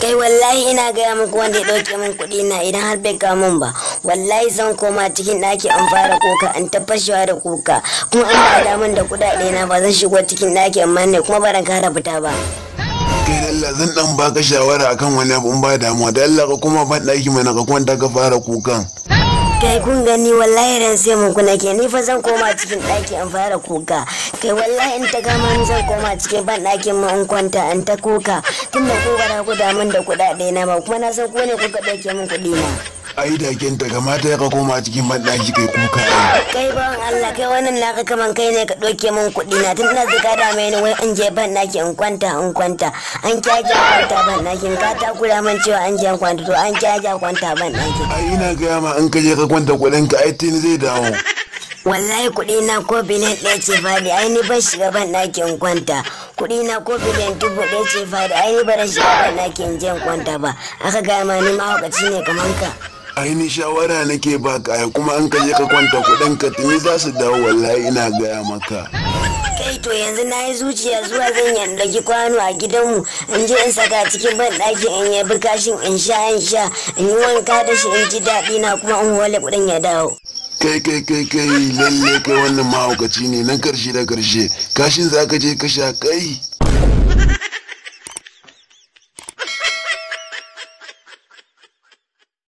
kai wallahi ina gaya muku wanda ya ɗauke min kuɗi na idan har bai kawo min ba wallahi zan koma cikin ɗaki an fara kuka an ta fashewa da kuka kuma an ba da min da kuɗaɗe na ba zan shigo cikin ɗaki amma ne kuma ba kara fita ba kai da Allah zan dan baka shawara akan wani abu in ba damuwa da Allah ka kuma ban daki mana ka kwanta ka fara kukan kai kun gani wallahi ran sai mun kuna ke ni fa zan koma cikin ɗaki an fara kuka kai wallahi in ta gama ni zan koma cikin ban ɗakin mu in kwanta an ta kuka tunda ku bara ku da min da kuɗaɗe na ba kuma na san ko ne kuka ɗauke min kuɗi na ai da kenta kamata ya ka koma cikin ban daki kai kuka ai kai ban Allah kai wannan naka kaman kai ne ka ɗauke min kuɗi na tun ina zika da mai ni wai in je ban ɗaki in kwanta in kwanta an kyaja kwanta ban ɗakin ka ta kula man cewa an je kwanta to an kyaja kwanta ban ɗakin ai ina gaya ma in ka je ka kwanta kuɗin ka ai tuni zai dawo wallahi kuɗi na ko biliyan ɗaya ce fadi ai ni ban shiga ban ɗakin kwanta kuɗi na ko biliyan dubu ɗaya ce fadi ai ni ban shiga ban ɗakin jan kwanta ba aka gaya ma ni mahaukaci ne kaman ka ai ni shawara nake baka ai kuma in ka je ka kwanta kuɗin ka tuni za su dawo wallahi ina gaya maka kai to yanzu na yi zuciya zuwa zan yi ɗauki kwano a gidanmu in je in saka cikin ban ɗaki in yi kashin in sha in sha in yi wanka da shi in ji daɗi na kuma in wale kuɗin ya dawo kai kai kai kai lalle kai wannan mahaukaci ne na karshe da karshe kashin za ka je ka sha kai